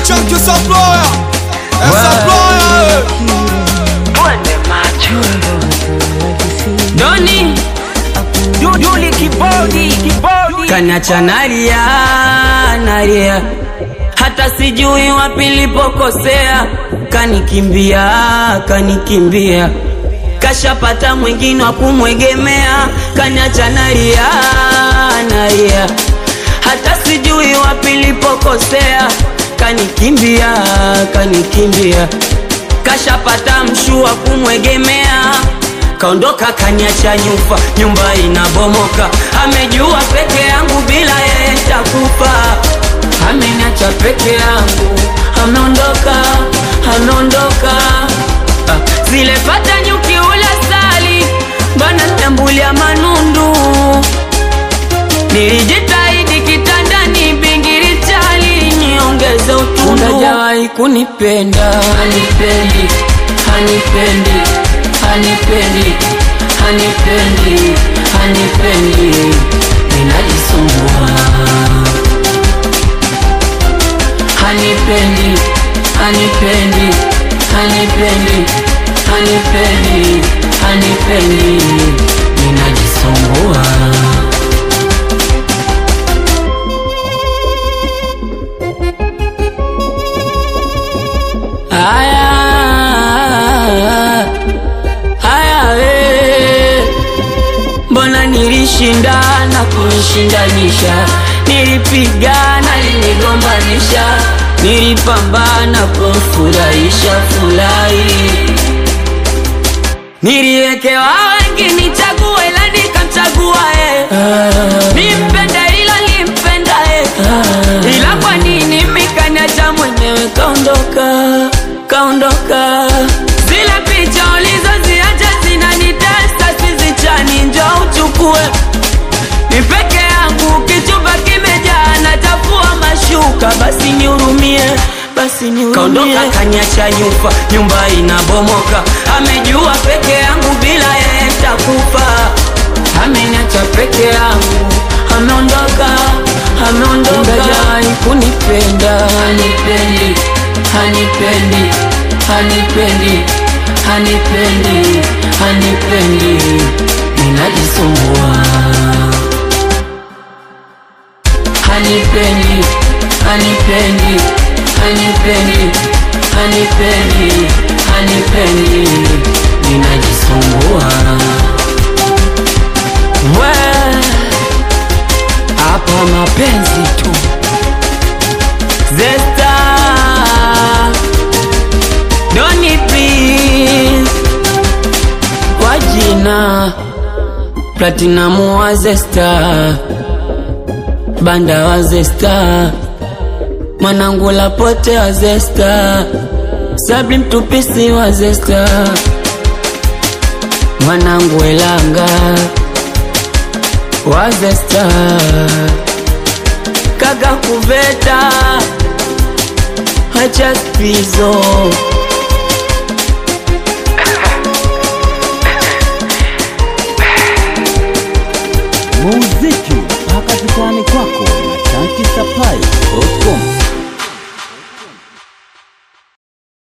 chunky supplier. Eh, supplier, eh. Twende macho Doni Duduli kibodi kibodi Kanacha naria naria hata sijui wapi nilipokosea kanikimbia kanikimbia kashapata mwingine wa kumwegemea kaniacha naria naria hata sijui wapi nilipokosea kanikimbia kanikimbia kashapata mshua kumwegemea kaondoka kaniacha nyufa nyumba inabomoka amejua peke yangu bila yeye takufa ameniacha peke yangu ameondoka ameondoka ah, zile pata nyuki ula sali bana nyambulia manundu nilijitahidi kitandani bingiri chali niongeze utundu hajawahi kunipenda hanipendi hanipendi hanipendi hanipendi hanipendi ninajisumbua hanipendi hanipendi hanipendi hanipendi hanipendi ninajisumbua Aya, aya, we. Mbona nilishindana kunishindanisha, nilipigana linigombanisha, nilipambana kumfurahisha furahi, niliwekewa wengi nichague, ila nikamchagua yeye nimpende ila limpenda yeye ila kwa nini mikaniacha mwenyewe kaondoka kaondoka zile picha ulizoziacha zinanitesa sizichani njo uchukue ni peke yangu kichumba kimejaa natafua mashuka basi nihurumie basi nihurumie kaondoka kaniacha nyufa nyumba inabomoka amejua peke yangu bila yeye takufa ameniacha peke yangu ameondoka ameondoka hajai kunipenda hanipendi hanipendi hanipendi hanipendi hanipendi ninajisumbua hanipendi hanipendi hanipendi hanipendi hanipendi ninajisumbua we hapa mapenzi tu zesta doni please kwa jina platinamu wa zesta banda wa zesta mwanangu lapote wa zesta sabri mtupisi wa zesta mwanangu elanga wa zesta kaka kuveta hacha spizo muziki mpaka kitani kwako na chanki supply.com